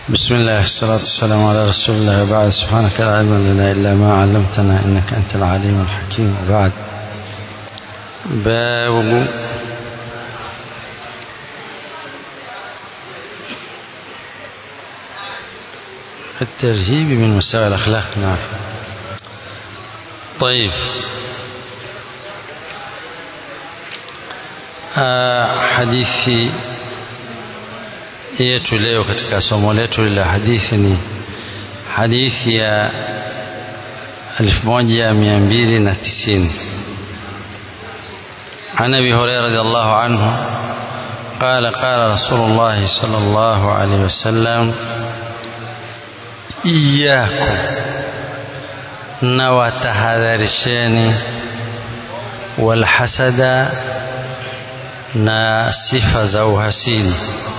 بسم الله الصلاة والسلام على رسول الله وبعد سبحانك لا علم لنا إلا ما علمتنا إنك أنت العليم الحكيم وبعد باب الترهيب من مساوئ الأخلاق نعم طيب آه حديثي yetu leo katika somo letu la hadithi ni hadithi ya 1290 عن ابي هريره رضي الله عنه قال قال رسول الله صلى الله عليه وسلم اياكم nawatahadharisheni walhasada na sifa za uhasidi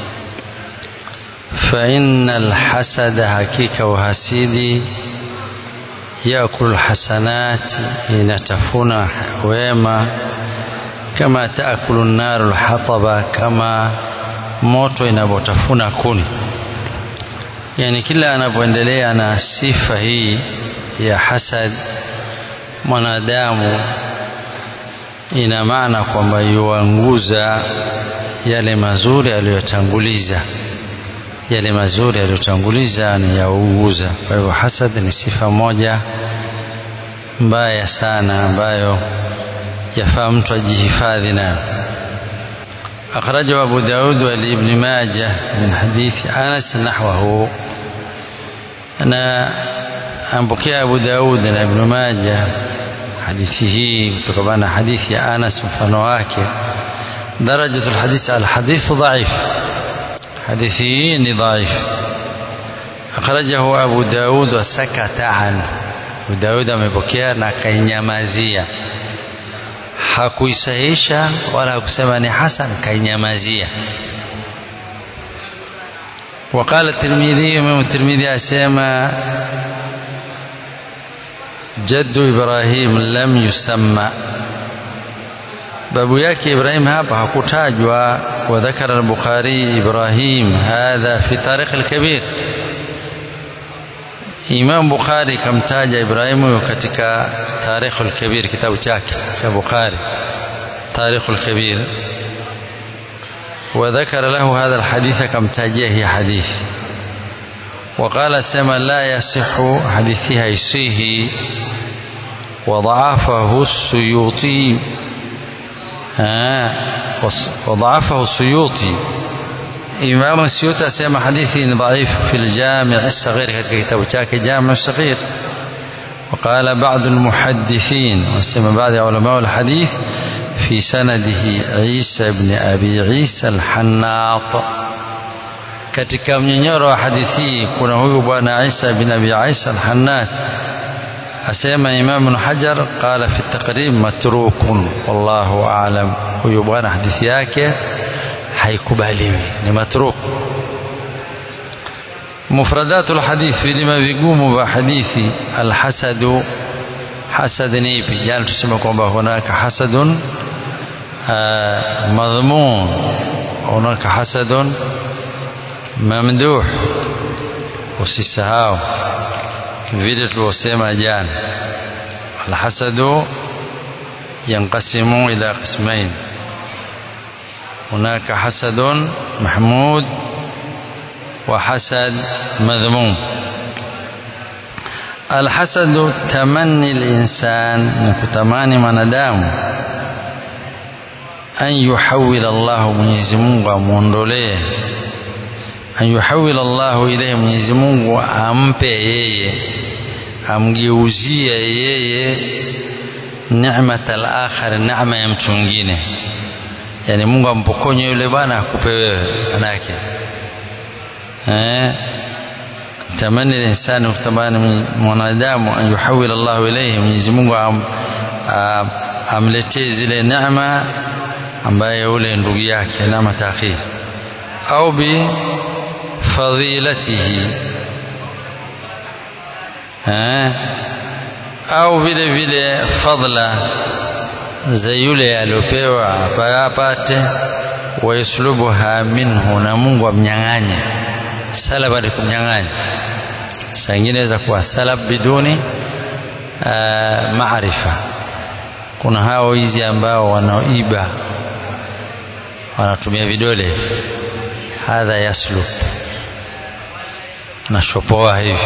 فإن الحسد حقيقة وحسيدي يأكل الحسنات ينتفون ويما كما تأكل النار الحطب كما moto inavyotafuna kuni yani kila anapoendelea na sifa hii ya hasad mwanadamu ina maana kwamba yuanguza yale mazuri aliyotanguliza yale mazuri aliyotanguliza ni yauguza. Kwa hivyo hasad ni sifa moja mbaya sana ambayo yafaa mtu ajihifadhi nayo. أخرجه أبو داود ولابن ماجه من حديث أنس نحوه أنا أنبكي أبو داود ابن ماجه حديثه كتبنا حديث أنس مفنواك درجة الحديث الحديث ضعيف حديثي ضعيف أخرجه أبو داود وسكت عنه أبو داود amepokea na kainyamazia hakuisahisha wala hakusema ni hasan kainyamazia وقال الترمذي امام الترمذي اسما جد ابراهيم لم يسمى babu yake Ibrahim hapa hakutajwa wa dhakara al-Bukhari Ibrahim hadha fi tarikh al-kabir Imam Bukhari kamtaja Ibrahim katika tarikh al-kabir kitabu chake cha Bukhari tarikh al-kabir وذكر له هذا الحديث كم تاجيه حديث وقال سما لا يصح حديثها يسيه وضعفه السيوطي وضعفه السيوطي إمام السيوطي أسمى حديثي ضعيف في الجامع الصغير كتاب شاك جامع الصغير وقال بعض المحدثين وسمى بعض علماء الحديث في سنده عيسى بن أبي عيسى الحناط katika mnyenyoro wa hadithi kuna huyu bwana Isa bin Abi Isa al-Hannat asema Imam Ibn Hajar qala fi taqrib matrukun wallahu aalam huyu bwana hadithi yake haikubaliwi ni matruk mufradatul hadith vilima vigumu vya hadithi alhasadu hasad ni ipi jana tusema kwamba hunaka hasadun madhmun hunaka hasadun mamduh usisahau vile tulivyosema jana alhasadu yanqasimu ila qismain hunaka hasadun mahmud wa hasad madhmum alhasadu tamanni linsan ni kutamani mwanadamu an yuhawil Allah Mwenyezi Mungu amwondolee an yuhawil Allah ilayhi Mwenyezi Mungu ampe yeye amgeuzie yeye neemat al-akhir neema ya mtu mwingine yani Mungu ampokonye yule bwana akupe wewe manake eh tamani linsani kutamani mwanadamu an yuhawil Allah ilayhi Mwenyezi Mungu am, am, amletee zile neema ambaye yule ndugu yake neema takhir au bi fadilatihi eh au vile vile fadla za yule aliopewa apate wayaslubuha minhu na Mungu amnyang'anye salaba ni kumnyang'anya saa ingine inaweza kuwa salab biduni uh, maarifa kuna hao hizi ambao wanaoiba wanatumia vidole hadha yaslub anashopoa hivi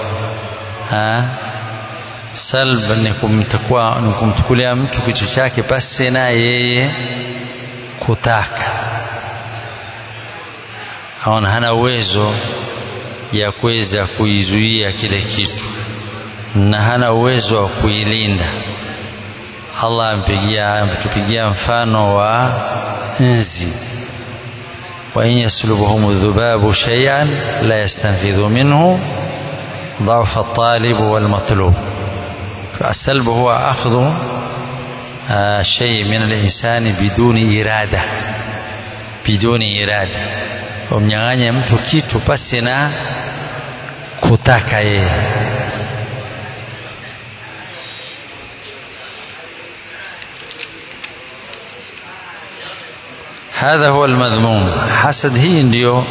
salb ni kumtukua ni kumtukulia mtu kitu chake pasi na yeye kutaka aona hana uwezo ya kuweza kuizuia kile kitu na hana uwezo wa kuilinda Allah ampigia ametupigia mfano wa nzi wa in yaslubuhum dhubabu shay'an la yastanfidhu minhu ضعف الطالب والمطلوب فالسلب هو أخذ شيء من الإنسان بدون إرادة بدون إرادة umnyang'anye mtu kitu pasi na kutaka yeye hadha huwa almadhmum hasad hii ndiyo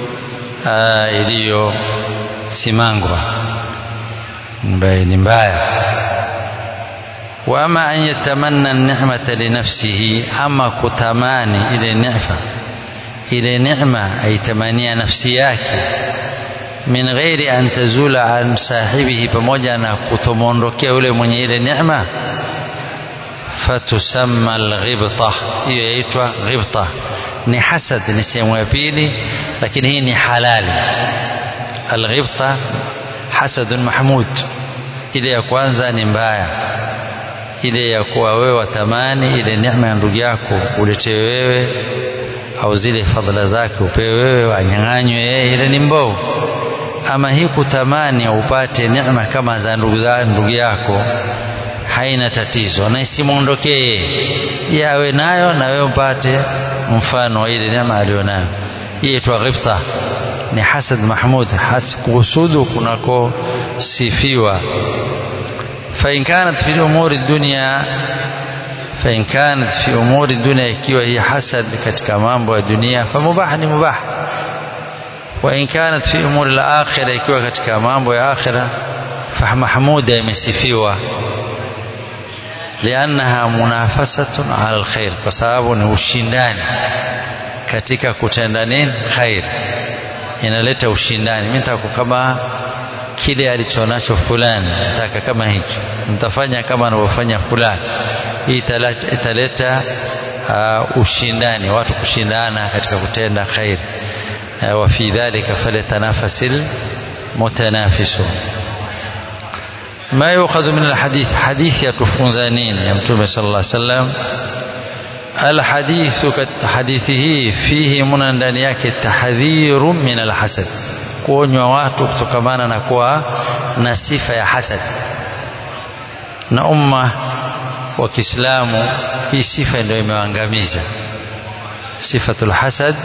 iliyosimangwa ambaye ni mbaya wa ama an yatamanna an-ni'mata li nafsihi ama kutamani ile neema ile neema aitamania nafsi yake min ghairi an tazula an sahibihi pamoja na kutomondokea yule mwenye ile neema fatusamma alghibta hiyo yaitwa ghibta ni hasad ni sehemu ya pili lakini hii ni halali alghibta hasadun mahmud ile ya kwanza ni mbaya ile ya kuwa wewe watamani ile neema ya ndugu yako uletewe wewe au zile fadhila zake upewe wewe wanyang'anywe yeye ile ni mbovu ama hii kutamani upate neema kama za ndugu za ndugu yako haina tatizo na isimwondokee yawe nayo na wewe upate mfano wa ile neema alionayo hii itwa ghibta ni hasad mahmud has kuhusudu kunako sifiwa فإن كانت في الأمور الدنيا فإن كانت في أمور الدنيا ikiwa hii hasad katika mambo ya dunia famubah ni mubah وإن كانت في أمور الآخرة ikiwa katika mambo ya akhira فمحمودة imesifiwa لأنها منافسة على الخير kwa sababu ni ushindani katika kutenda nini khair inaleta ushindani mimi nataka kama kile alichonacho fulani nataka kama hicho mtafanya kama anavyofanya fulani hii italeta uh, ushindani watu kushindana katika kutenda khair uh, wa fi dhalika falyatanafasil mutanafisun ما يؤخذ من الحديث حديث يتفونز نين يا متوم صلى الله عليه وسلم الحديث حديثه فيه من ndani yake tahdhir min alhasad kuonywa watu kutokamana na kuwa na sifa ya hasad na umma wa Kiislamu hii sifa ndio imewaangamiza sifatul hasad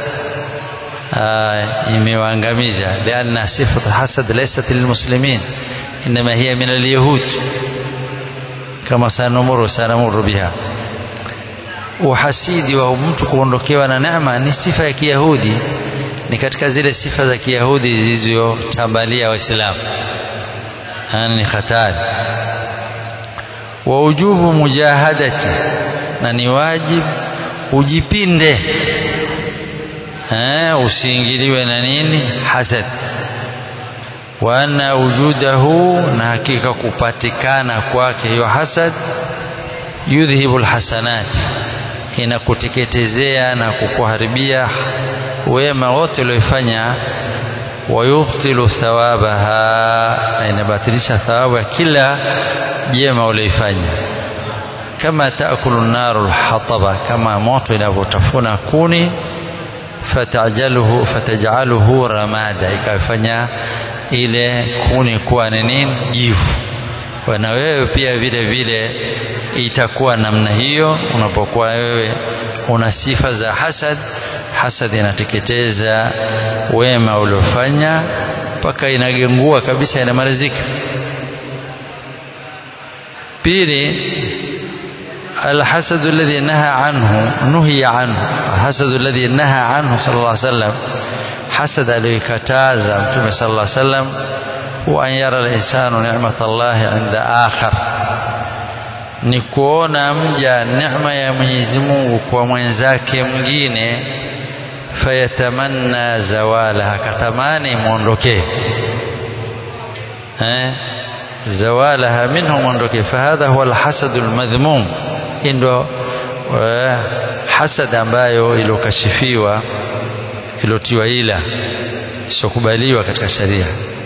imewaangamiza lianna sifatul hasad laysat lilmuslimin إنما هي من اليهود كما سنمر سنمر بها uhasidi wa mtu kuondokewa na neema ni sifa ya kiyahudi ni katika zile sifa za kiyahudi zilizotambalia waislamu yani ni hatari wa ujubu mujahadati na ni wajib ujipinde eh usiingiliwe na nini hasad wa anna wujudahu na hakika kupatikana kwake hiyo hasad yudhhibu alhasanat inakuteketezea na kukuharibia wema wote uliofanya wayubtilu thawabaha na inabatilisha thawabu ya kila jema ulioifanya kama taakulu naru lhataba kama moto inavyotafuna kuni fatajaluhu fatajaluhu ramada ikafanya ile kuni kuwa ni nini jivu na wewe pia vile vile itakuwa namna hiyo unapokuwa wewe una sifa za hasad hasad inateketeza wema uliofanya mpaka inagengua kabisa inamalizika pili الحسد الذي نهى عنه نهي عنه الحسد الذي نهى عنه صلى الله عليه وسلم hasad aliyoikataza mtume sallallahu alaihi wasallam huwa an yara al-insanu ni'mat Allah 'inda akhar ni kuona mja neema ya Mwenyezi Mungu kwa mwenzake mwingine fayatamanna zawala akatamani muondokee eh zawalaha minhu muondokee fahadha huwa alhasad almadhmum ndio hasad ambayo ilokashifiwa ilotiwa ila isokubaliwa katika sharia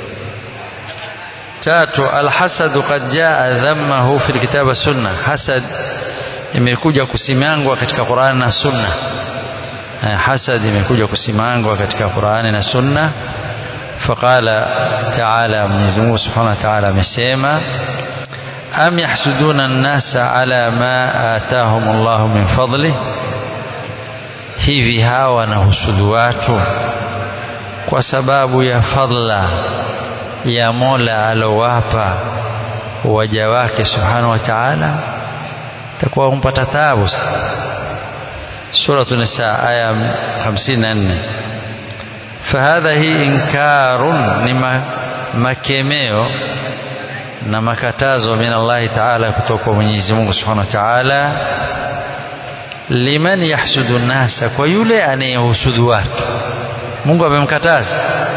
tatu alhasadu qad jaa dhammahu fi alkitab wa sunna hasad imekuja kusimangwa katika Qur'an na sunna hasad imekuja kusimangwa katika Qur'ani na sunna faqala ta'ala Mwenyezi Mungu Subhanahu wa Ta'ala amesema am yahsuduna an-nasa ala ma atahum Allah min fadli hivi hawa wanahusudu watu kwa sababu ya fadla ya Mola alowapa waja wake Subhanahu wa Ta'ala takuwa kumpata taabu سورة النساء آية 54 فهذا هي إنكار لما makemeo na makatazo min Allah Ta'ala kutoka kwa Mwenyezi Mungu Subhanahu wa Ta'ala liman yahsudu nasa kwa yule anayehusudu watu Mungu amemkataza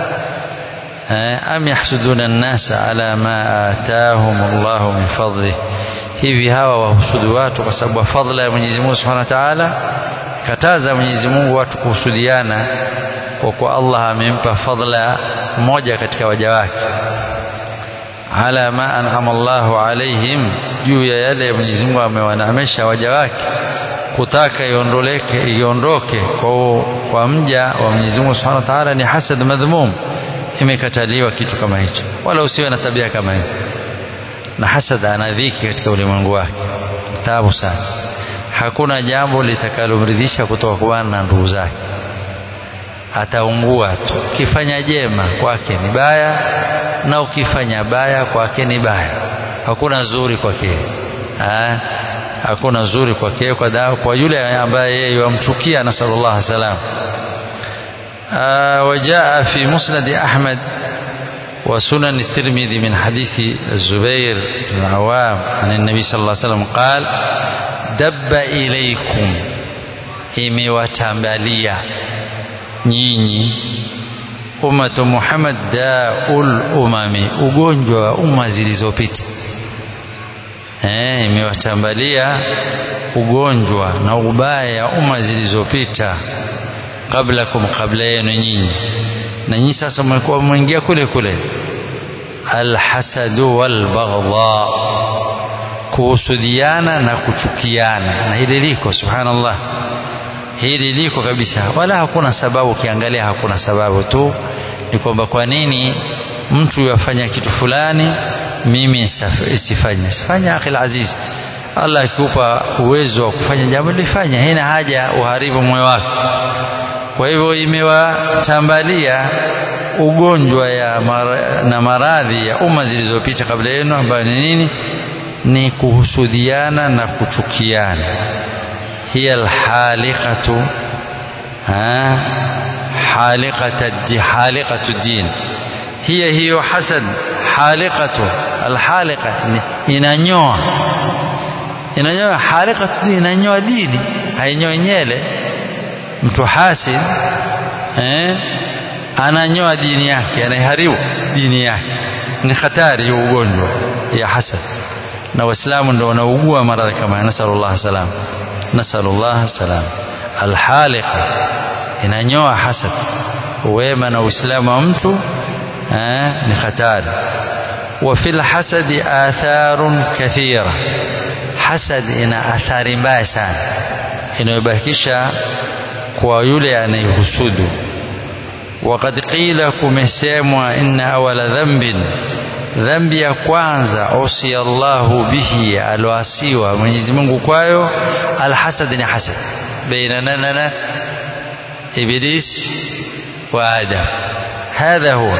am yahsuduna nasa ala ma atahum Allah min fadlih hivi hawa wahusudu watu kwa sababu fadhila ya Mwenyezi Mungu Subhanahu wa Ta'ala kataza Mwenyezi Mungu watu kuhusudiana kwa kuwa Allah amempa fadhila moja katika waja wake ala ma an'ama Allahu alaihim juu ya yale Mwenyezi Mungu amewaneemesha waja wake kutaka iondoleke iondoke kwa, kwa mja wa Mwenyezi Mungu Subhanahu wa Ta'ala ni hasad madhmum imekataliwa kitu kama hicho wala usiwe na tabia kama hiyo na hasad ana dhiki katika ulimwengu wake taabu sana hakuna jambo litakalomridhisha kutoka kwa na ndugu zake ataungua tu ukifanya jema kwake ni baya na ukifanya baya kwake ni baya hakuna zuri kwake hakuna zuri kwake kwa, kwa, kwa yule ambaye yeye yamchukia na sallallahu alaihi wasallam وجاء في مسند أحمد وسنن الترمذي من حديث الزبير بن العوام عن النبي صلى الله عليه وسلم قال دب إليكم imewatambalia nyinyi ummatu Muhammad daul umami ugonjwa wa umma zilizopita eh imewatambalia ugonjwa na ubaya ya umma zilizopita qablakum qabla yenu nyinyi na nyinyi sasa mmekuwa mmeingia kule kule alhasadu walbaghdha kuhusudiana na kuchukiana na hili liko subhanallah hili liko kabisa wala hakuna sababu ukiangalia hakuna sababu tu ni kwamba kwa nini mtu yafanya kitu fulani mimi isifanye sifanya akhi aziz Allah akikupa uwezo wa kufanya jambo lifanya haina haja uharibu moyo wako kwa hivyo imewatambalia ugonjwa ya mara, na maradhi ya umma zilizopita kabla yenu ambayo ni nini ni kuhusudiana na kuchukiana hiya alhaliqatu haliqatu haliqatu din hiya hiyo hasad haliqatu alhaliqa inanyoa inanyoa haliqatu inanyoa dini hainyoa nyele mtu hasid eh ananyoa dini yake anaiharibu dini yake ni hatari hiyo ugonjwa ya hasad na waislamu ndio wanaugua maradhi kama nasallallahu salam nasallallahu salam alhaliqa inanyoa hasad wema na uislamu wa mtu eh, ni hatari وفي الحسد آثار كثيرة حسد ina athari mbaya sana inayobakisha kwa yule anayehusudu وقد قيل kumesemwa inna awala dhanbin dhambi ya kwanza usia Allahu bihi aloasiwa Mwenyezi Mungu kwayo alhasad ni hasad baina nana iblis wa adam hadha huwa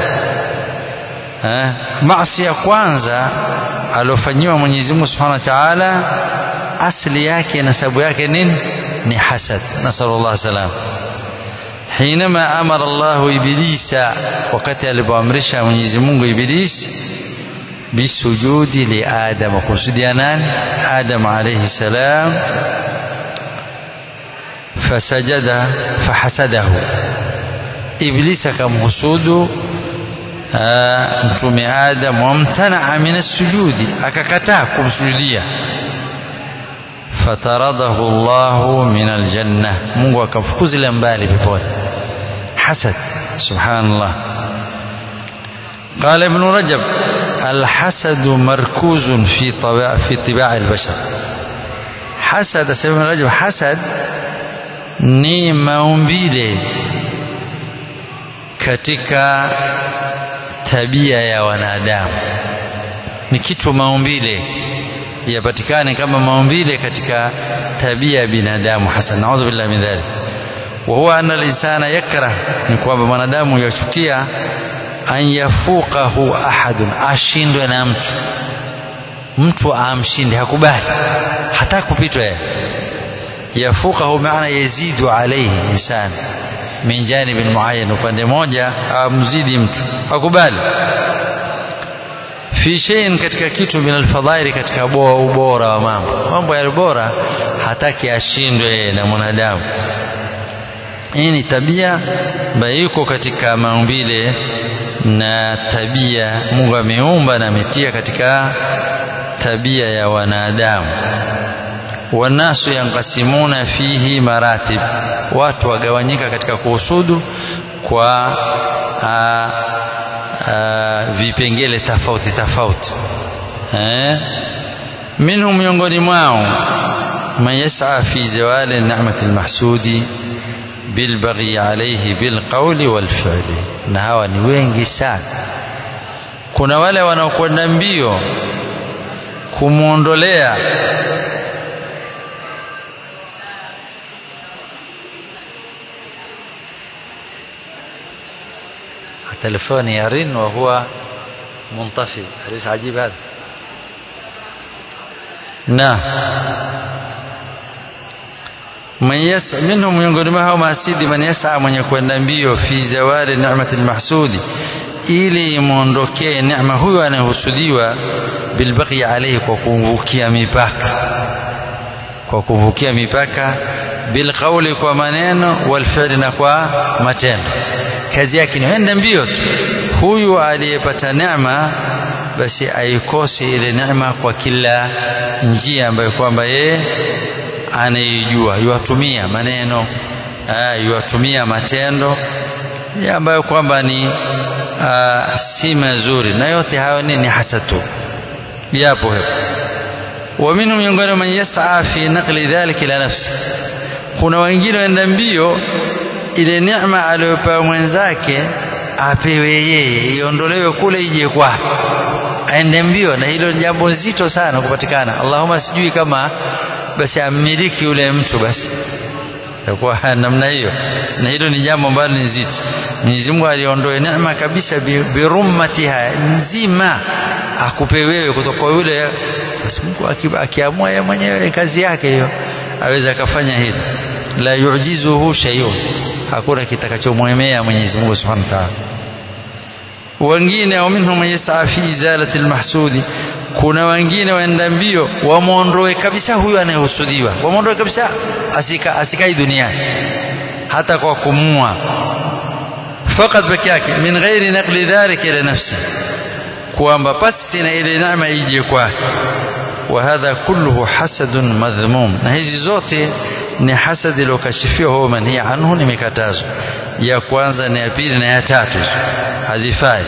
maasi ya kwanza aliofanyiwa Mwenyezi Mungu Subhanahu wa Ta'ala asili yake nasabu yake nini ni hasad nasallallahu salam hinama amara Allahu ibilisa wakati alipoamrisha Mwenyezi Mungu Iblis bisujudi li Adam kusudia nani Adam alayhi salam fasajada fahasadahu Iblis akamhusudu mtume Adam wamtanaa min as-sujudi akakataa kumsujudia fataradahu Allahu min aljanna Mungu akamfukuzile mbali peponi hasad subhanallah قال ابن رجب الحسد مركوز في طباع في طباع البشر حسد ابن رجب حسد ni maumbile katika tabia ya wanadamu ni kitu maumbile yapatikane kama maumbile katika tabia ya binadamu hasan naudhu billahi min dhalik wa huwa anna al-insana yakrah ni kwamba mwanadamu yachukia an yafuqahu ahadun ashindwe na mtu mtu amshinde hakubali hata kupitwa yeye yafuqahu maana yazidu alayhi insan min janibin muayyan upande moja amzidi mtu hakubali fi shay'in katika kitu min alfadhaili katika ubora wa mambo mambo ya bora hataki ashindwe na mwanadamu hii ni tabia ambayo iko katika maumbile na tabia Mungu ameumba na ametia katika tabia ya wanadamu wanasu yankasimuna fihi maratib watu wagawanyika katika kuhusudu kwa a, a, vipengele tofauti tofauti eh minhum miongoni mwao man yas'a fi zawali ni'mati almahsudi bilbaghi alayhi bilqawli walfi'li na hawa ni wengi sana kuna wale wanaokwenda mbio kumwondolea تلفوني يرن وهو منطفي أليس عجيب هذا نعم من يسعى منهم miongoni mwao mahasidi man yas'a mwenye kwenda mbio fi zawali ni'mati almahsudi ili imwondokee neema huyo anayehusudiwa bilbaqi alayhi kwa kumvukia mipaka kwa kumvukia mipaka bilqauli kwa maneno walfi'li na kwa matendo kazi yake ni enda mbio tu huyu aliyepata neema basi aikose ile neema kwa kila njia ambayo kwamba yeye anaijua yuwatumia maneno yuwatumia matendo ambayo kwamba ni aa, si mazuri na yote hayo ni, ni hasatu yapo hapo wa minhum miongoni man yas'a fi naqli dhalika ila nafsi kuna wengine waenda mbio ile neema aliyopewa mwenzake apewe yeye iondolewe kule ije kwake aende mbio na hilo jambo zito sana kupatikana Allahumma sijui kama basi amiliki yule mtu basi itakuwa namna hiyo na hilo ni jambo ambalo ni zito Mwenyezi Mungu aliondoe neema kabisa birummatiha nzima akupe wewe kutoka yule basi Mungu akiamua yeye mwenyewe kazi yake hiyo aweza akafanya hilo la yujizuhu shay'un hakuna kitakachomwemea Mwenyezi Mungu Subhanahu wa Ta'ala wengine au minhum yas'a fi izalati almahsudi kuna wengine waenda mbio wamwondoe kabisa huyu anayehusudiwa wamwondoe kabisa asika asikai duniani hata kwa kumua fakat peke yake min ghairi naqli dhalika ila nafsi kwamba pasi na ile neema ije kwake wa hadha kulluhu hasadun madhmum na hizi zote ni hasadi iliyokashifiwa huwa manhia anhu ni mikatazo ya kwanza na ya pili na ya tatu hazifai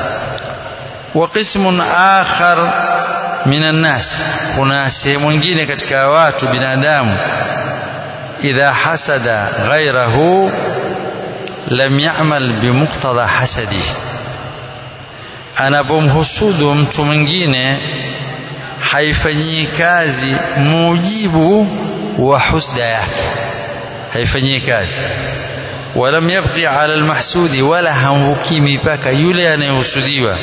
wa qismun akhar minan nas kuna sehemu nyingine katika watu binadamu idha hasada ghairahu lam ya'mal bimuqtada hasadi anapomhusudu mtu mwingine haifanyii kazi mujibu wa husda yake haifanyii kazi walam yabqi ala almahsudi wala hamvuki mipaka yule anayehusudiwa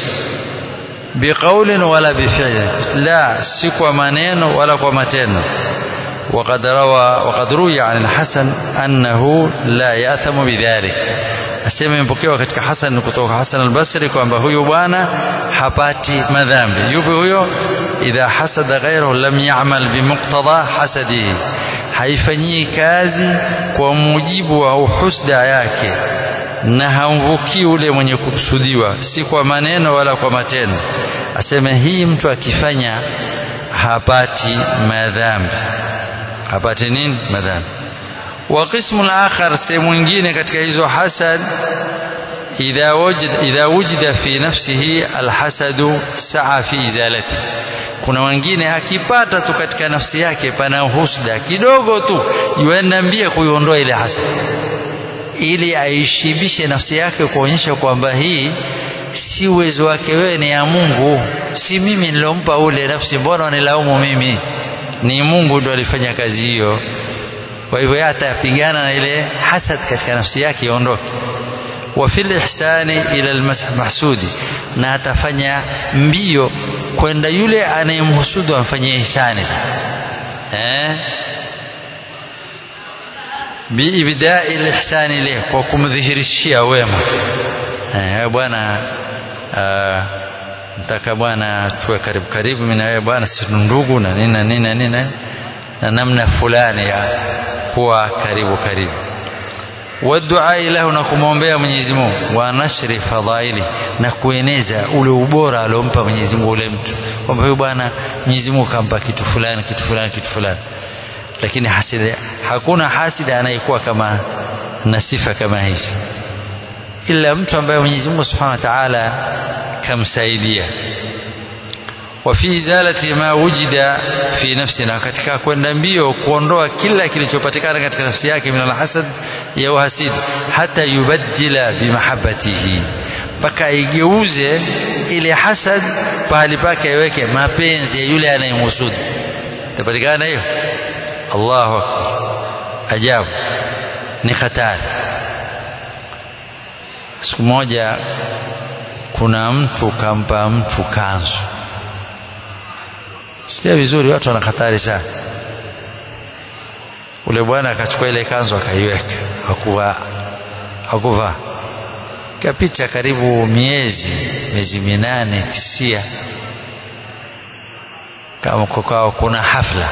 biqaulin wala bifi'lin la si kwa maneno wala kwa matendo وقد روى وقد روي عن الحسن أنه لا يأثم بذلك asema imepokewa katika Hasan kutoka Hasan al-Basri kwamba huyu bwana hapati madhambi. Yupi huyo? idha hasada ghayrahu lam ya'mal bimuqtada hasadihi, haifanyii kazi kwa mujibu wa husda yake na hamvukii ule mwenye kukusudiwa, si kwa maneno wala kwa matendo. Asema hii mtu akifanya hapati madhambi, hapati nini? Madhambi. وقسم الآخر sehemu nyingine katika hizo hasad idha wujida idha wujida fi nafsihi alhasadu saa fi izalati kuna wengine akipata tu katika nafsi yake pana husda kidogo tu yuenda mbia kuiondoa ile hasad ili aishibishe nafsi yake kuonyesha kwamba hii si uwezo wake wewe ni ya Mungu si mimi nilompa ule nafsi mbona wanilaumu mimi ni Mungu ndo alifanya kazi hiyo kwa hivyo yeye atapigana na ile hasad katika nafsi yake iondoke wa fil ihsani ila almahsudi na atafanya mbio kwenda yule anayemhusudu amfanyie ihsani eh biibdai lihsani ile kwa kumdhihirishia wema eh bwana nataka bwana tuwe karibu karibu mimi na wewe bwana si ndugu na nini na nini na nini na namna fulani ya kuwa karibu karibu wadua lahu na kumwombea Mwenyezi Mungu wa nashri fadhaili na kueneza ule ubora aliompa Mwenyezi Mungu ule mtu kwamba huyu bwana Mwenyezi Mungu kampa kitu fulani kitu fulani kitu fulani lakini hasidi hakuna hasidi anayekuwa kama na sifa kama hizi ila mtu ambaye Mwenyezi Mungu Subhanahu wa Ta'ala kamsaidia وفي إزالة ما وجد في نفسنا katika kwenda mbio kuondoa kila kilichopatikana katika nafsi yake min alhasad ya uhasidi hata yubaddila bimahabbatihi mpaka aigeuze ile hasad pahali pake aiweke mapenzi ya yule anayemhusudu itapatikana hiyo Allahu akbar ajabu ni hatari siku moja kuna mtu kampa mtu kanzu sikia vizuri watu wana hatari sana ule bwana akachukua ile kanzu akaiweka hakuvaa hakuvaa kapita karibu miezi miezi minane tisia kama kukawa kuna hafla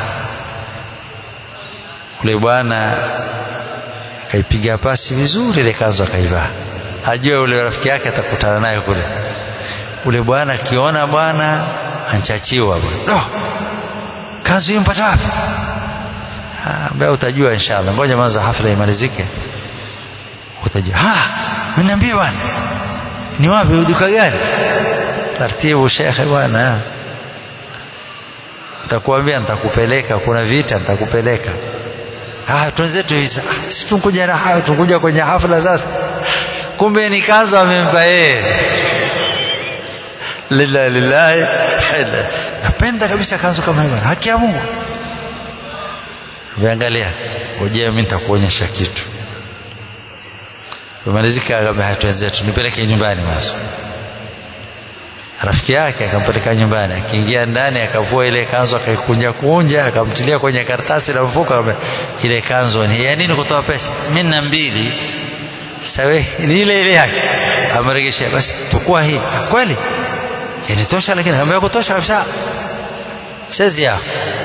ule bwana akaipiga pasi vizuri ile kanzu akaivaa ajue ule rafiki yake atakutana naye kule ule bwana akiona bwana anchachiwa bwana no. kanzu hiyo mpata wapi ambaye utajua inshallah ngoja mwanzo hafla imalizike utajua ha mniambie bwana ni wapi duka gani taratibu shekhe bwana nitakuambia nitakupeleka kuna vita nitakupeleka ah twenzetu hizi si tunkuja na hayo tunkuja kwenye hafla sasa kumbe ni kanzu amempa yeye lillahi lillahi napenda kabisa kanzu kama hiyo haki ya Mungu Viangalia uje mimi nitakuonyesha kitu Tumalizika akamwambia twenzetu nipeleke nyumbani basi rafiki yake akampeleka nyumbani akiingia ndani akavua ile kanzu akaikunja kunja akamtilia kwenye karatasi na mfuko ile kanzu ni ya nini kutoa pesa mimi na mbili sawe ni ile ile yake ameregesha basi tukua hii kweli yanitosha lakini akamwambia kutosha kabisa sasa yao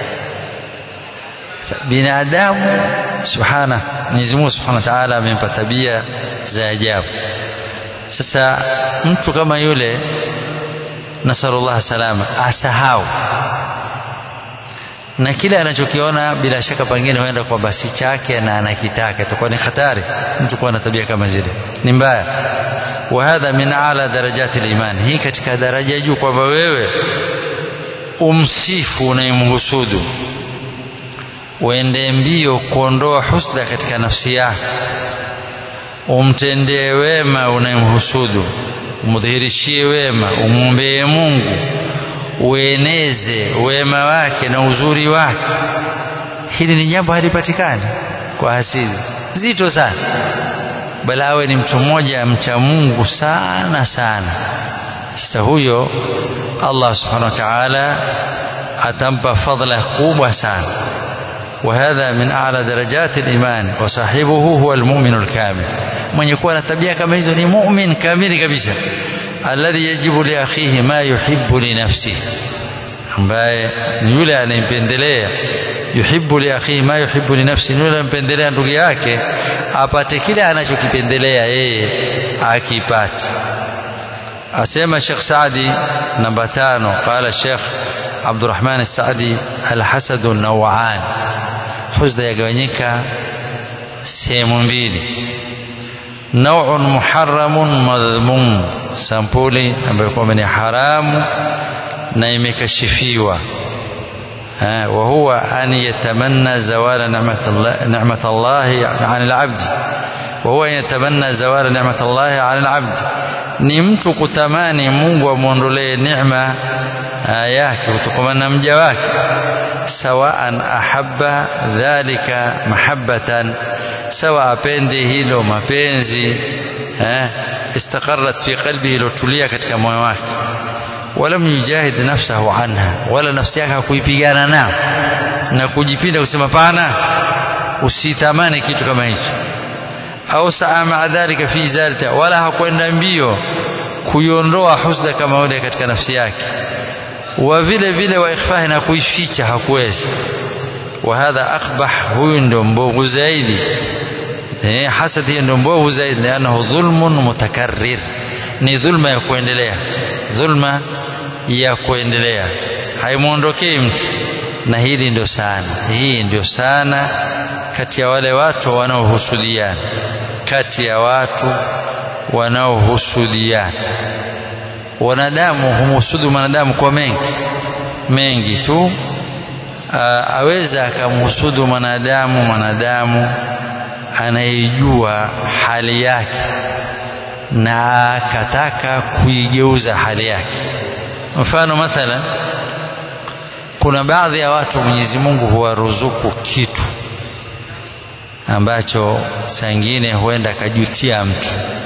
binadamu subhana Mwenyezi Mungu Subhanahu wa Ta'ala amempa tabia za ajabu sasa mtu kama yule nasallallahu salama asahau na kile anachokiona bila shaka pengine huenda kwa basi chake na anakitaka itakuwa ni hatari mtu kuwa na tabia kama zile ni mbaya wa hadha min ala darajati liman hii katika daraja juu kwamba wewe umsifu unayemhusudu uende mbio kuondoa husda katika nafsi yako umtendee wema unayemhusudu umdhihirishie wema umwombee Mungu ueneze wema wake na uzuri wake hili ni jambo halipatikani kwa hasidi zito sana bali awe ni mtu mmoja mcha Mungu sana sana sasa huyo Allah subhanahu wa ta'ala atampa fadhila kubwa sana وهذا من أعلى درجات الإيمان وصاحبه هو المؤمن الكامل من يكون tabia kama hizo ni mu'min kamili kabisa alladhi yajibu li akhihi ma yuhibbu li nafsihi ambaye ni yule anayempendelea yuhibbu li akhihi ma yuhibbu li nafsihi yule anampendelea ndugu yake apate kile anachokipendelea yeye akipate asema Sheikh Saadi namba tano qala Sheikh Abdurrahman Saadi alhasadu nawan husda yagawanyika sehemu mbili nauun muharamun madhmum sampuli ambayo kwamba ni haramu na imekashifiwa wa huwa an yatamanna zawala ni'mat Allah 'an al-'abd wa huwa yatamanna zawala ni'mat Allah 'an al-'abd ni mtu kutamani Mungu amuondolee neema yake kutokana na mja wake sawaan ahabba dhalika mahabbatan sawa apende hilo mapenzi eh istaqarrat fi qalbihi lotulia katika moyo wake walam yujahid nafsahu anha wala nafsi yake hakuipigana nao na kujipinda kusema pana usitamani kitu kama hicho au saa maa dhalika fi zalika wala hakwenda mbio kuiondoa husda kama yule katika nafsi yake wa vile vile wa ikhfahi na kuificha hakuwezi wa hadha akbah huyu ndio mbovu zaidi eh hasad hiyo ndio mbovu zaidi lianahu dhulmun mutakarrir ni dhulma ya kuendelea dhulma ya kuendelea haimuondokei mtu na hili ndio sana hii ndio sana kati ya wale watu wanaohusudiana kati ya watu wanaohusudiana wanadamu humhusudu mwanadamu kwa mengi mengi tu aweza akamhusudu mwanadamu mwanadamu anayejua hali yake na akataka kuigeuza hali yake mfano mathalan kuna baadhi ya watu Mwenyezi Mungu huwaruzuku kitu ambacho saa ingine huenda akajutia mtu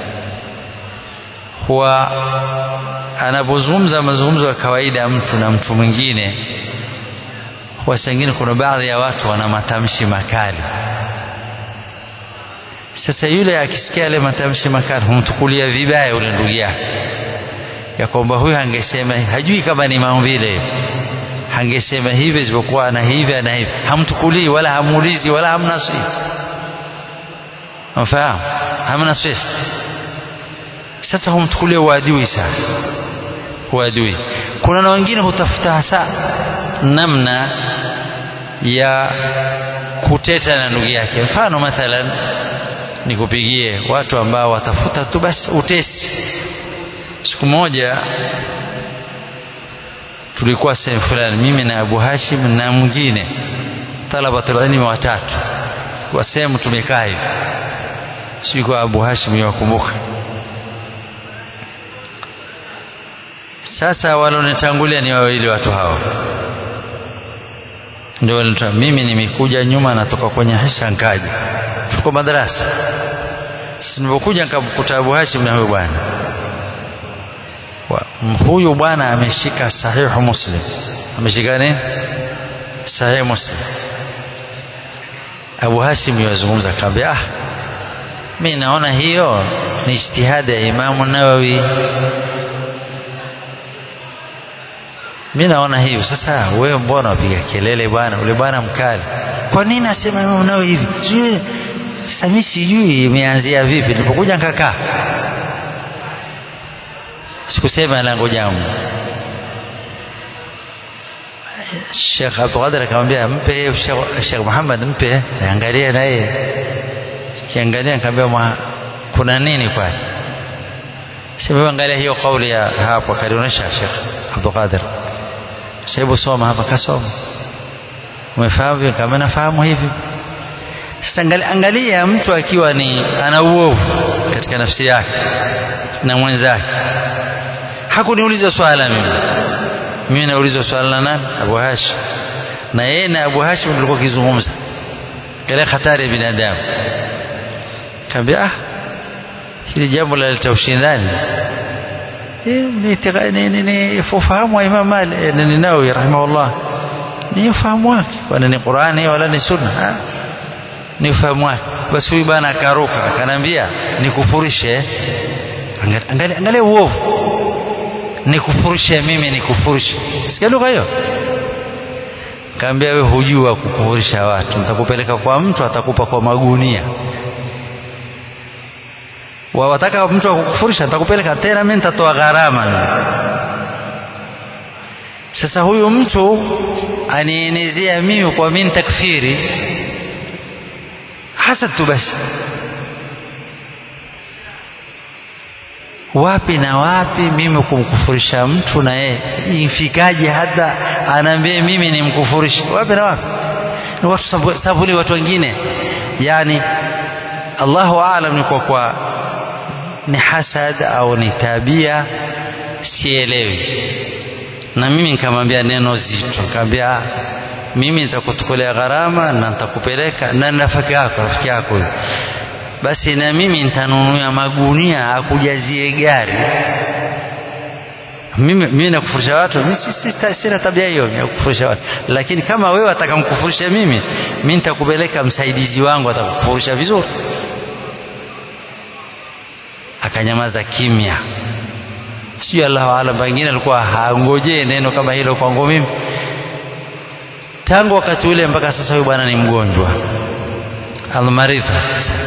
huwa anapozungumza mazungumzo ya kawaida ya mtu na mtu mwingine huwa saa ingine kuna baadhi ya watu wana matamshi makali sasa yule akisikia yale matamshi makali humtukulia vibaya yule ndugu yake ya kwamba huyu angesema hajui kama ni maumbile hangesema hivi isipokuwa ana hivi ana hivi hamtukulii wala hamuulizi wala hamnasihi mfahamu hamnasihi sasa humtukulia uadui sasa uadui kuna na wengine hutafuta hasa namna ya kuteta na ndugu yake mfano mathalan nikupigie watu ambao watafuta tu basi utesi siku moja tulikuwa sehemu fulani mimi na Abu Hashim na mwingine talabatul ilmi watatu kwa sehemu tumekaa hivi sijui kwa Abu Hashim yakumbuka sasa walonitangulia ni wawili watu hao ndio walitoa mimi nimekuja nyuma natoka kwenye hisha nkaja tuko madarasa sasa nilipokuja nikamkuta Abu Hashim na huyo bwana huyu bwana ameshika sahihu muslim ameshika nini sahihu muslim Abu Hashim yazungumza akamwambia ah mimi naona hiyo ni ijtihadi ya Imamu Nawawi mimi naona hivyo sasa wewe mbona wapiga kelele bwana ule bwana mkali kwa nini asema Imamu Nawawi hivi sijui sasa mimi sijui imeanzia vipi nilipokuja nikakaa sikusema langu jambo Sheikh Abdul Qadir akamwambia mpe Sheikh Muhammad mpe angalia na yeye kiangalia nikamwambia kuna nini kwani Sheikh angalia hiyo kauli ya hapo kalionyesha Sheikh Abdul Qadir Sheikh soma hapa kasoma umefahamu kama nafahamu hivi sasa angalia mtu akiwa ni ana uovu katika nafsi yake na mwenzake hakuniuliza swala mimi mimi naulizwa swala na nani Abu Hashim na yeye na Abu Hashim tulikuwa kizungumza kile hatari ya binadamu kaambia ah hili jambo la ushindani ni ni ni ufahamu wa Imam Malik ni Nawawi rahimahullah ni ufahamu wake kwani ni Qur'ani wala ni sunna ha? ni ufahamu wake basi huyu bwana akaruka akanambia nikufurishe angalia angalia uovu nikufurishe mimi nikufurishe sikia lugha hiyo kaambia wewe hujua kukufurisha watu nitakupeleka kwa mtu atakupa kwa magunia wawataka mtu akukufurisha nitakupeleka tena mimi nitatoa gharama sasa huyu mtu anienezea mimi kwa mimi takfiri hasad tu basi wapi na wapi mimi kumkufurisha mtu na yeye ifikaje hata anaambia mimi ni mkufurishi wapi na wapi ni watu sabuli watu wengine yani Allahu aalam ni kwa kwa ni hasad au ni tabia sielewi na mimi nikamwambia neno zito nikamwambia mimi nitakutukolea gharama na nitakupeleka na rafiki yako rafiki yako huyo basi na mimi nitanunua magunia akujazie gari mimi mimi nakufurisha watu mimi sina tabia hiyo ya kufurisha watu lakini kama wewe atakamkufurisha mimi mimi nitakupeleka msaidizi wangu atakufurisha vizuri akanyamaza kimya sijui Allahu alam pengine alikuwa hangojee neno kama hilo kwangu mimi tangu wakati ule mpaka sasa huyu bwana ni mgonjwa almaridha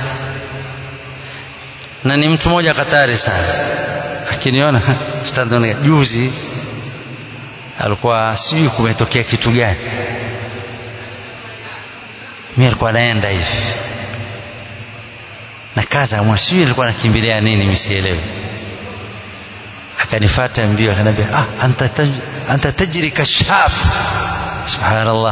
na ni mtu mmoja katari sana akiniona ustadhi juzi alikuwa sijui kumetokea kitu gani mimi alikuwa naenda hivi na kaza mwa sijui alikuwa nakimbilia nini msielewe akanifata mbio akaniambia ah anta taj, anta tajri kashaf subhanallah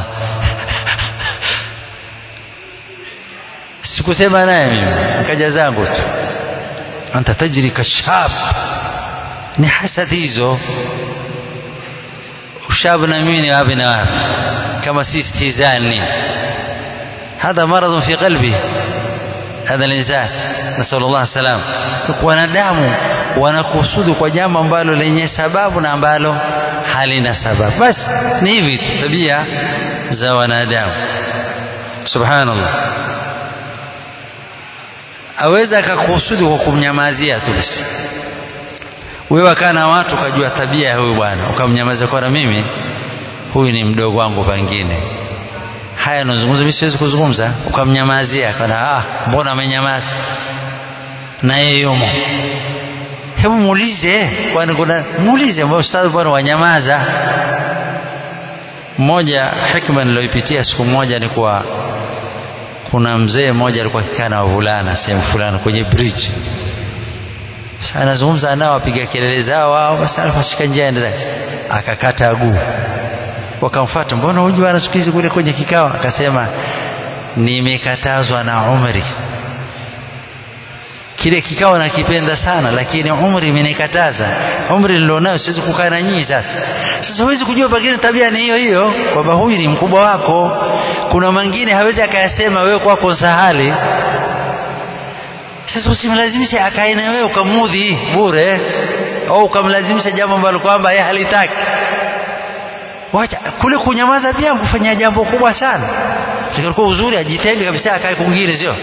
sikusema naye mimi nikaja zangu tu anta tajri kashab ni hasad hizo ushabu na mimi ni wapi na wapi kama si istizani هذا مرض في قلبه هذا الإنسان نسأل الله السلام wanadamu wanakusudu kwa jambo ambalo lenye sababu na ambalo halina sababu basi ni hivi tu tabia za wanadamu subhanallah aweza akakusudi kwa kumnyamazia tu basi wewe akaa na watu ukajua tabia ya huyu bwana ukamnyamazia kwa na mimi huyu ni mdogo wangu pengine haya nazungumza mimi siwezi kuzungumza ukamnyamazia kana ah mbona amenyamaza na yeye yumo hebu muulize kwani kuna muulize mbona ustadhi bwana wanyamaza mmoja hikma niloipitia siku moja ni kwa kuna mzee mmoja alikuwa akikaa na wavulana sehemu fulani kwenye bridge sasa anazungumza nao wapiga kelele zao wao basi alifashika njia ende zake akakata guu wakamfuata mbona huyu bwana siku hizi kule kwenye kikao akasema nimekatazwa na umri kile kikao nakipenda sana lakini umri imenikataza umri nilionayo siwezi kukaa na nyinyi sasa sasa huwezi kujua pengine tabia ni hiyo hiyo kwamba huyu ni mkubwa wako kuna mengine hawezi akayasema wewe kwako sahali sasa usimlazimishe akae na wewe ukamudhi bure au ukamlazimisha jambo ambalo kwamba yeye halitaki wacha kule kunyamaza pia kufanya jambo kubwa sana likakuwa uzuri ajitenge kabisa akae kwingine sio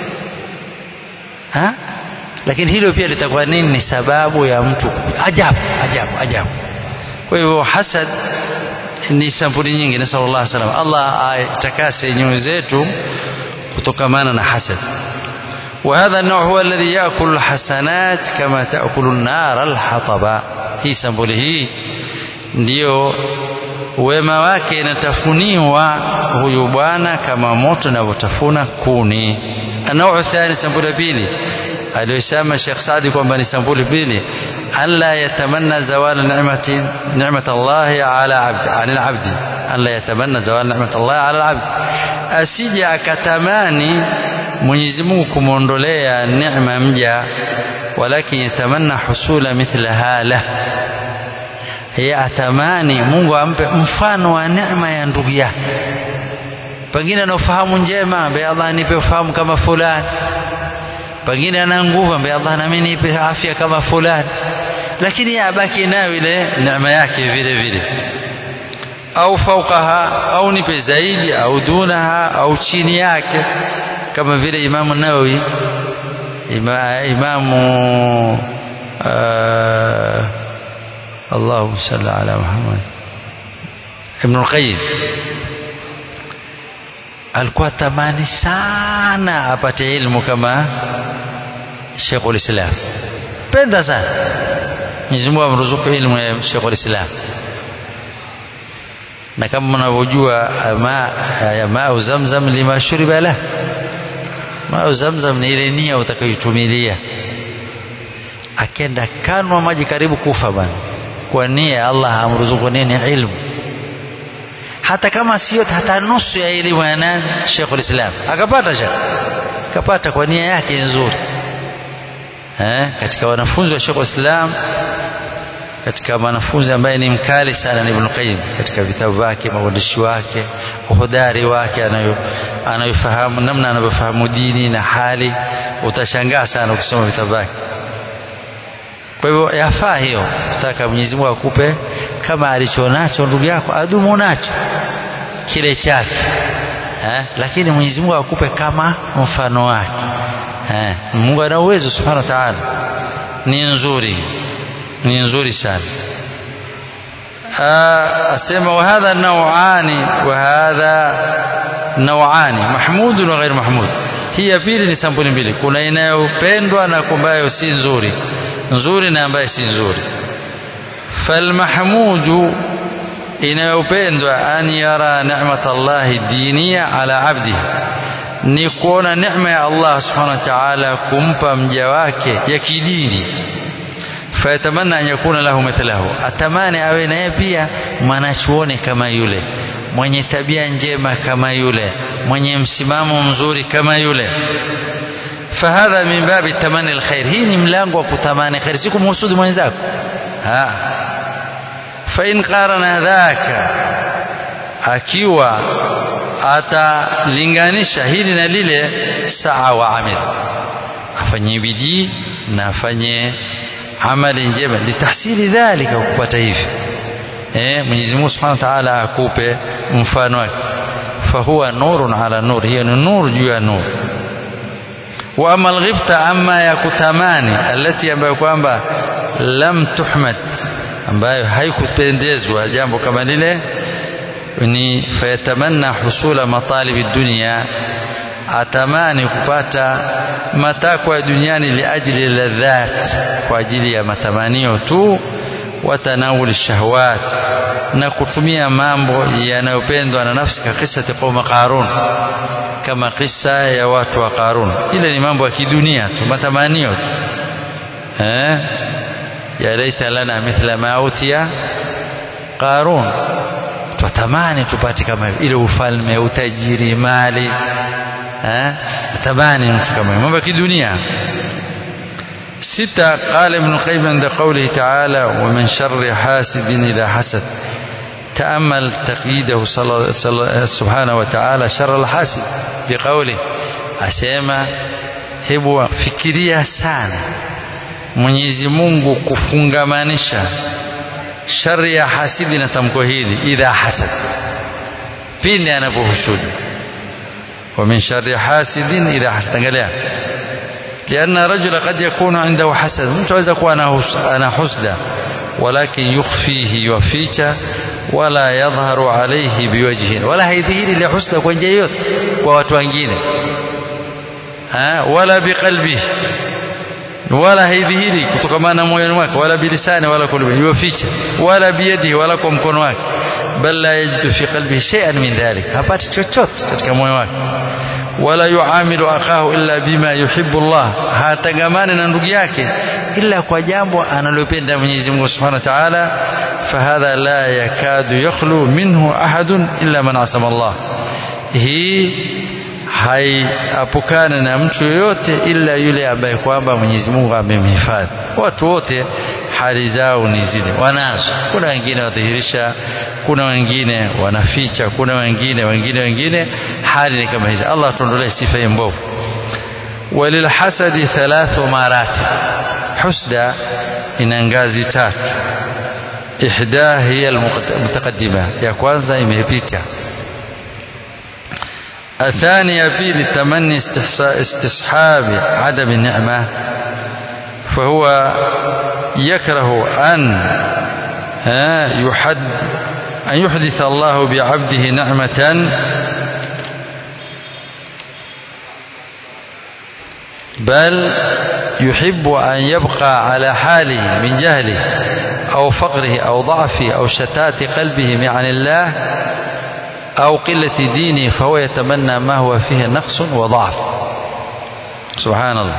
ha lakini hilo pia litakuwa nini ni sababu ya mtu ajabu ajabu ajabu kwa hivyo hasad ni sampuli nyingi na sallallahu alaihi wasallam Allah aitakase nyoyo zetu kutokamana na hasad وهذا النوع هو الذي يأكل الحسنات كما تأكل النار الحطب hii sampuli hii ndio wema wake inatafuniwa huyu bwana kama moto unavyotafuna kuni anau thani sampuli pili aliyosema Sheikh Saadi kwamba ni sampuli pili alla yatamanna zawala ni'mati ni'mat Allah ala abdi anil abdi alla yatamanna zawala ni'mat Allah ala abdi asije akatamani Mwenyezi Mungu kumwondolea neema mja walakin yatamanna husula mithla hala yeye atamani Mungu ampe mfano wa neema ya ndugu yake pengine ana ufahamu njema ambaye Allah nipe ufahamu kama fulani pengine ana nguvu ambaye Allah nami nipe afya kama fulani lakini abaki nayo ile neema yake vile vile au fauqaha au nipe zaidi au dunaha au chini yake kama vile imamu nawawi ima, imamu uh, Allahu salli ala Muhammad Ibn al-Qayyim alikuwa tamani sana apate ilmu kama Sheikhul Islam penda sana Mwenyezi Mungu amruzuku ilmu ya Sheikhul Islam na kama mnavyojua ma ya mau zamzam lima shuriba la mau zamzam ni ile nia utakayoitumilia akenda kanwa maji karibu kufa bana kwa nia Allah amruzuku nini ilmu hata kama sio hata nusu ya elimu ya nani Sheikhul Islam akapata shekh akapata kwa nia yake nzuri eh katika wanafunzi wa Sheikhul Islam katika mwanafunzi ambaye ni mkali sana ni Ibn Qayyim katika vitabu vyake maandishi wake uhodari wake anayo anayofahamu namna anavyofahamu dini na hali utashangaa sana ukisoma vitabu vyake kwa hivyo yafaa hiyo nataka Mwenyezi Mungu akupe kama alichonacho ndugu yako adumu nacho kile chake eh? lakini Mwenyezi Mungu akupe kama mfano wake eh? Mungu ana uwezo subhanahu wa ta'ala ni nzuri ni nzuri sana asema wa hadha naw'ani wa hadha naw'ani mahmud wa ghair mahmud hii ya pili ni sampuli mbili kuna inayopendwa na ambayo si nzuri nzuri na ambayo si nzuri falmahmudu inayopendwa an yara ni'mat Allah diniya ala abdihi ni kuona neema ya Allah subhanahu wa ta'ala kumpa mja wake ya kidini fayatamanna an yakuna lahu mithlahu atamani awe naye pia mwanachuoni kama yule mwenye tabia njema kama yule mwenye msimamo mzuri kama yule fahadha min babi tamani alkhair hii ni mlango wa kutamani khair si kumhusudu mwenzako ha fa in qarana dhaka akiwa atalinganisha hili na lile saa wa amil afanye bidii na afanye amali njema litahsili dhalika kupata hivi eh Mwenyezi Mungu Subhanahu wa Ta'ala akupe mfano wake fahuwa nurun ala nur hiyo ni nur juu ya nur wa ama alghibta amma ya kutamani alati ambayo kwamba lam tuhmad ambayo haikupendezwa jambo kama lile ni fayatamanna husula matalibi dunya atamani kupata matakwa ya duniani liajli ladhat kwa ajili ya matamanio tu watanawul shahawat na kutumia mambo yanayopendwa na nafsi ka kisa qauma qarun kama kisa ya watu wa qarun ile ni mambo ya kidunia tu matamanio eh ya laita lana mithla ma utiya qarun twatamani tupate kama ile ufalme utajiri mali eh tamani mtu kama mambo ya kidunia ستة قال ابن القيم عند قوله تعالى ومن شر حاسد إذا حسد تأمل تقييده سبحانه وتعالى شر الحاسد بقوله أسيما hebu fikiria sana Mwenyezi Mungu kufungamanisha shari ya hasidi na tamko hili idha hasad pindi anapohusudu wa min sharri hasidin idha hasad angalia لأن رجل قد يكون عنده حسد mtu aweza kuwa ana husda ولكن يخفيه يوفيك ولا يظهر عليه بوجه ولا haidhihiri ile husda kwa njia yote kwa watu wengine wala biqalbihi wala haidhihiri kutokana na moyoni mwake wala bilisani wala kulbi yuficha wala biyadihi wala kwa mkono wake bal la yajidu fi qalbihi shay'an min dhalik hapati chochote katika moyo wake wala yuamilu akahu illa bima yuhibbu Allah hatangamani na ndugu yake ila kwa jambo analopenda Mwenyezi Mungu Subhanahu wa Ta'ala fahadha la yakadu yakhlu minhu ahadun illa man asama Allah hii haiapukane na mtu yoyote ila yule ambaye kwamba Mwenyezi Mungu amemhifadhi. Watu wote hali zao ni zile wanazo. Kuna wengine wadhihirisha, kuna wengine wanaficha, kuna wengine wengine wengine, hali ni kama hizi. Allah tuondolee sifa hii mbovu. Walilhasadi thalathu marati, husda ina ngazi tatu. ihda hiya almutaqaddima ya kwanza imepita الثانية بيل تمني استصحاب عدم النعمة فهو يكره أن يحد أن يحدث الله بعبده نعمة بل يحب أن يبقى على حاله من جهله أو فقره أو ضعفه أو شتات قلبه عن الله أو قلة دينه فهو يتمنى ما هو فيه نقص وضعف سبحان الله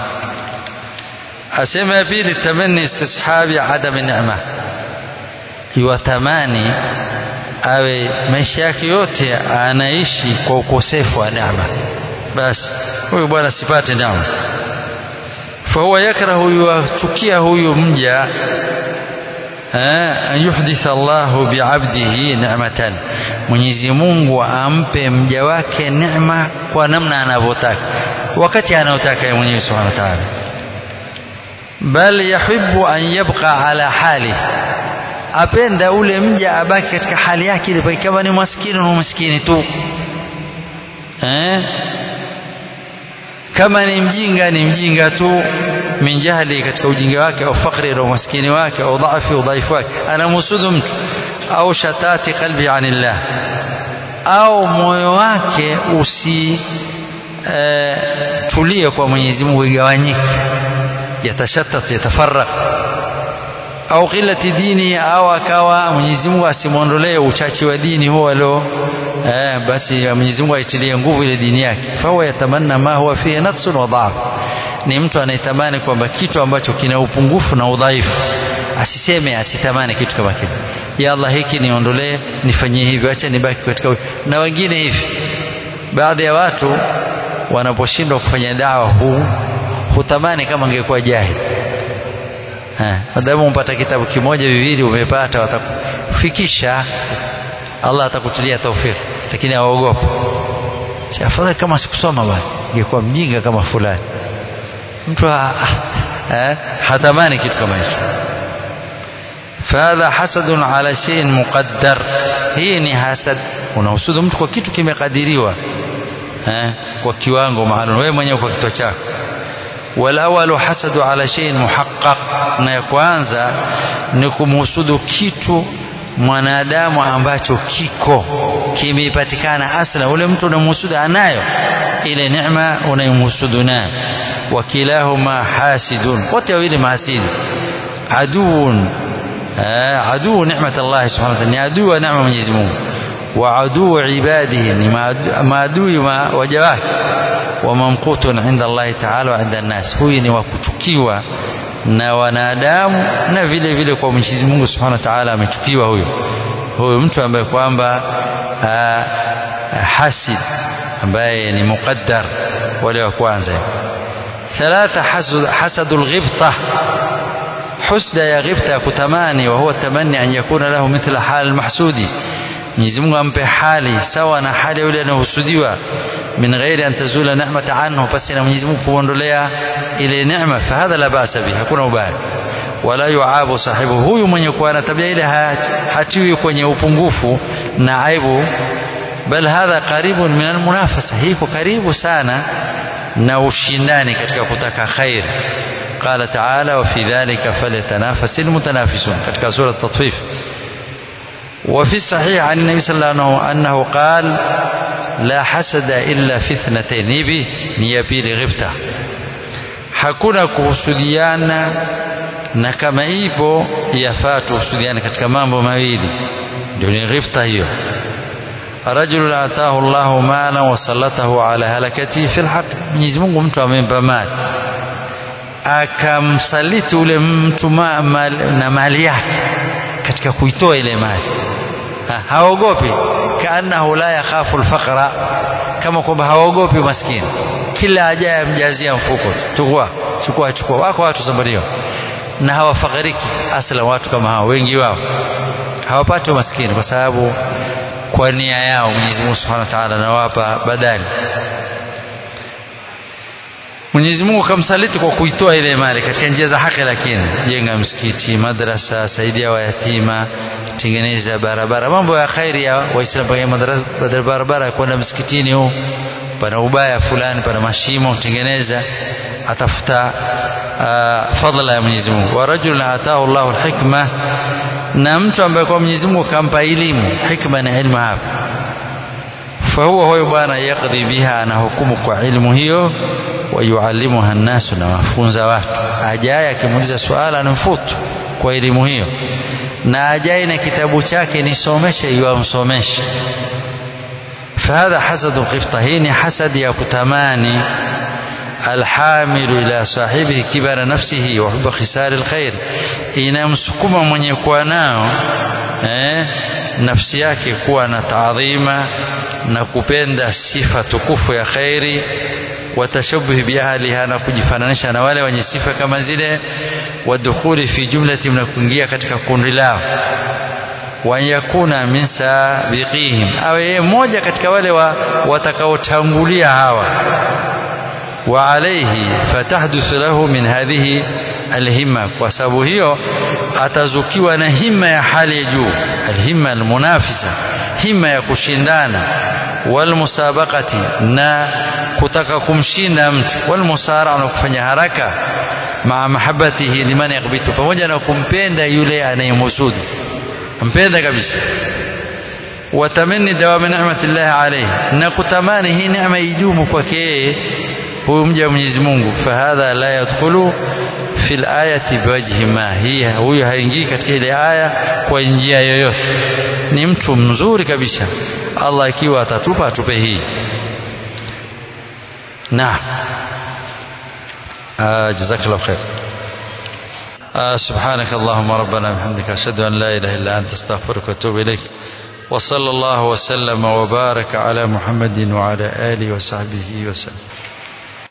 أسمى به للتمني استصحاب عدم النعمة yuwatamani awe maisha yake yote anaishi kwa ukosefu wa neema basi huyu bwana sipate neema fahuwa yakrahu yuwachukia huyu mja an yuhditha Allahu biabdihi ni'matan Mwenyezi Mungu ampe mja wake neema kwa namna anavyotaka wakati anaotaka yeye mwenyewe Subhanahu wa Ta'ala bal yuhibbu an yabqa ala halihi apenda ule mja abaki katika hali yake ile kama ni maskini na maskini tu eh? kama ni mjinga ni mjinga tu min jahli katika ujinga wake au fakri au maskini wake au dhaifu udhaifu wake anamhusudu mtu au shatati qalbi anillah au moyo wake usi e, tulie kwa Mwenyezi Mungu igawanyike yatashattat yatafarraq au qillati dini au akawa Mwenyezi Mungu asimwondolee uchache wa dini huo alio eh, basi Mwenyezi Mungu aitilie nguvu ile dini yake fahuwa yatamanna ma huwa fihi naqsun wa dha'f ni mtu anayetamani kwamba kitu ambacho kina upungufu na udhaifu asiseme asitamani kitu kama kile ya Allah hiki niondolee nifanyie hivyo acha nibaki katika na wengine hivi baadhi ya watu wanaposhindwa kufanya dawa huu hutamani kama angekuwa jahili madamu umpata kitabu kimoja viwili umepata watakufikisha Allah atakutilia taufiki lakini aogopa si afadhali kama sikusoma bwana ingekuwa mjinga kama fulani mtu eh, hatamani kitu kama hicho fahadha hasadun ala shay'in muqaddar hii ni hasad unahusudu mtu kwa kitu kimekadiriwa eh, kwa kiwango maalum wewe mwenyewe kwa kichwa chako walawalu hasadu ala shay'in muhaqqaq na ya kwanza ni kumhusudu kitu mwanadamu ambacho kiko kimepatikana asla ule mtu unamhusudu anayo ile neema unayomhusudu nayo wakilahuma hasidun wote wawili mahasidi aduun aduu neemat Allah subhanahu wa ta'ala ni aduu wa neema Mwenyezi Mungu wa aduu ibadihi ni maadui waja wake wa mamqutun inda Allah ta'ala wa inda nas huyu ni wa kuchukiwa na wanadamu na vile vile kwa Mwenyezi Mungu Subhanahu wa Ta'ala amechukiwa huyo huyo mtu ambaye kwamba hasid ambaye ni muqaddar wale wa kwanza ثلاثة حسد, حسد الغبطة حسد يا غبطة كتماني وهو التمني أن يكون له مثل حال المحسود Mwenyezi Mungu ampe hali sawa na hali yule anayohusudiwa min ghairi an tazula ni'mata anhu basi na Mwenyezi Mungu kuondolea ile neema fahadha la basa bi hakuna ubaya wala yuabu sahibu huyu mwenye kuwa na tabia ile hatiwi kwenye upungufu na aibu bal hadha qaribun min almunafasa hiko karibu sana na ushindani katika kutaka khair قال تعالى وفي ذلك فليتنافس المتنافسون katika sura at-tatfif وفي الصحيح عن النبي صلى الله عليه وسلم أنه قال لا حسد إلا في اثنتين نبي نيابيل غبتة hakuna kuhusudiana na kama ipo yafaa tuhusudiane katika mambo mawili ndio ni ghifta hiyo rajulun atahu llahu mala wasallatahu ala halakatihi fi lhaq mwenyezi mungu mtu amempa mali akamsaliti ule mtu ma, mal, na mali yake katika kuitoa ile mali ha, haogopi kaannahu la yakhafu lfaqra kama kwamba haogopi maskini kila ajaye amjazia mfuko chukua chukua chukua wako watu sambario na hawafakiriki asla watu kama hao wengi wao hawapati maskini kwa sababu kwa nia yao Mwenyezi Mungu Subhanahu wa Ta'ala anawapa badali Mwenyezi Mungu kamsaliti kwa kuitoa ile mali katika njia za haki, lakini jenga msikiti, madrasa, saidia wayatima, tengeneza barabara, mambo ya khairi ya Waislamu. Pengine madrasa, barabara ya kwenda msikitini, huu pana ubaya fulani, pana mashimo, tengeneza, atafuta uh, fadhila ya Mwenyezi Mungu. wa rajulun ataahu Allahu alhikma, na mtu ambaye kwa Mwenyezi Mungu kampa elimu. Hikma na ilmu hapa fahuwa huyo bwana yakdhi biha, anahukumu kwa ilmu hiyo wayuallimuha nnasu, na wafunza watu. Ajaye akimuuliza swala anamfutu kwa elimu hiyo, na ajaye na kitabu chake nisomeshe, yuamsomeshe. Fahadha hasadu qifta, hii ni hasadi ya kutamani. Alhamilu ila sahibihi kibara nafsihi wa huba khisari lkhair, inamsukuma mwenye kuwa nao eh, nafsi yake kuwa na taadhima na kupenda sifa tukufu ya khairi watashabuhi biahliha, na kujifananisha na wale wenye sifa kama zile, wadukhuli fi jumlati, na kuingia katika kundi lao, wanyakuna min sabiqihim, awe yeye mmoja katika wale wa watakaotangulia hawa. Wa alayhi fatahduthu lahu min hadhihi alhimma, kwa sababu hiyo atazukiwa na himma ya hali ya juu, alhimma almunafisa, himma ya kushindana walmusabaqati na kutaka kumshinda mtu, walmusara na kufanya haraka, maa mahabbatihi liman yakbitu, pamoja na kumpenda yule anayemhusudu, mpenda kabisa. Watamani dawama ni'mati llahi alayhi, na kutamani hii neema ijumu kwake yeye huyu mja wa Mwenyezi Mungu. Fahadha la yadkhulu fi layati biwajhi ma, hii huyu haingii katika ile aya kwa njia yoyote. Ni mtu mzuri kabisa. Allah ikiwa atatupa atupe hii. Naam, jazakallahu khair. سبحانك اللهم ربنا وبحمدك أشهد أن لا إله إلا أنت أستغفرك وأتوب إليك وصلى الله وسلم وبارك على محمد وعلى آله وصحبه وسلم